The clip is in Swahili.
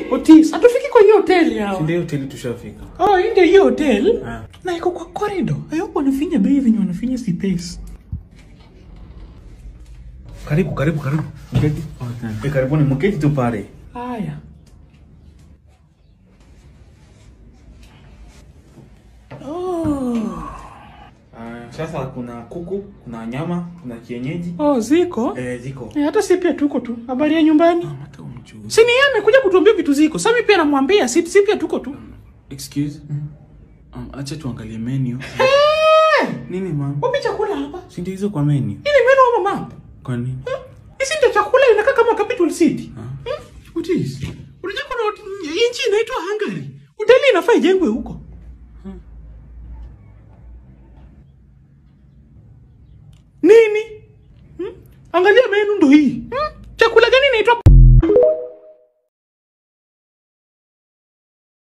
Otis, hatufiki kwa hiyo hoteli hao. Ndio hoteli tushafika. Oh, hii ndio hiyo hotel. Ah. Na iko kwa corridor. Hayo wanafinya bei venye wanafinya space. Karibu, karibu, karibu. Mketi. Eh, karibuni mketi tu pale. Haya. Oh. Ah, sasa kuna kuku, kuna nyama, kuna kienyeji. Oh, ziko. Eh, ziko. Eh, hata si pia tuko tu. Habari ya nyumbani? Hata umjui. Si ni yeye amekuja kutuambia vitu ziko. Sasa mimi pia namwambia si si pia tuko tu. Excuse. Um, acha tuangalie menu. Nini mama? Wapi chakula hapa? Si ndio hizo kwa menu? Hii ni menu ama map? Kwa nini? Hizi ndio chakula inakaa kama capital city. Ah. Hmm? Otis. Unajua kuna hot- hii nchi inaitwa Hungary. Hoteli inafaa ijengwe huko.